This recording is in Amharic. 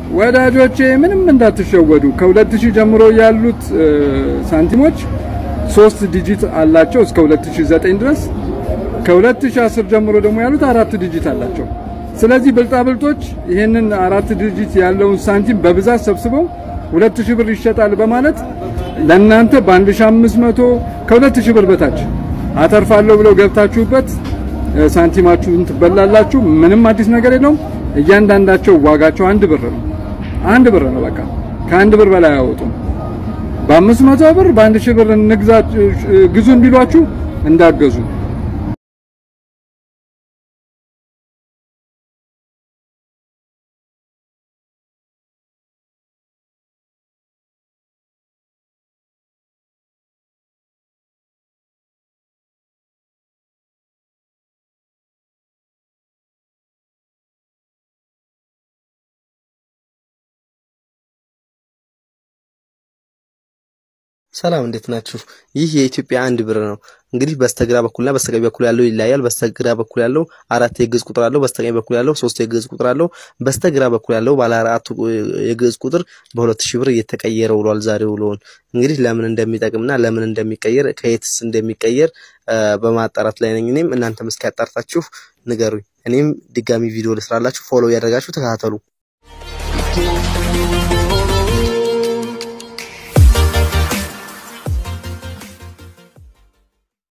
ወዳጆቼ ምንም እንዳትሸወዱ። ከ2000 ጀምሮ ያሉት ሳንቲሞች ሶስት ዲጂት አላቸው እስከ 2009 ድረስ። ከ2010 ጀምሮ ደግሞ ያሉት አራት ዲጂት አላቸው። ስለዚህ ብልጣብልጦች ይህንን አራት ዲጂት ያለውን ሳንቲም በብዛት ሰብስበው 2000 ብር ይሸጣል በማለት ለናንተ በ1500 ከ2000 ብር በታች አተርፋለሁ ብለው ገብታችሁበት ሳንቲማችሁን ትበላላችሁ። ምንም አዲስ ነገር የለውም። እያንዳንዳቸው ዋጋቸው አንድ ብር ነው። አንድ ብር ነው። በቃ ከአንድ ብር በላይ አያወጡም። በአምስት መቶ ብር በአንድ ሺህ ብር እንግዛ ግዙን ቢሏችሁ እንዳገዙ ሰላም እንዴት ናችሁ? ይህ የኢትዮጵያ አንድ ብር ነው። እንግዲህ በስተግራ በኩልና በስተቀኝ በኩል ያለው ይለያያል። በስተግራ በኩል ያለው አራት የግዕዝ ቁጥር አለው። በስተቀኝ በኩል ያለው ሶስት የግዕዝ ቁጥር አለው። በስተግራ በኩል ያለው ባለ አራቱ የግዕዝ ቁጥር በሁለት ሺህ ብር እየተቀየረ ውሏል። ዛሬ ውሎውን እንግዲህ ለምን እንደሚጠቅምና ለምን እንደሚቀየር ከየትስ እንደሚቀየር በማጣራት ላይ ነኝ። እኔም እናንተም እስኪ ያጣርታችሁ ንገሩኝ። እኔም ድጋሚ ቪዲዮ ልስራላችሁ። ፎሎ እያደረጋችሁ ተከታተሉ።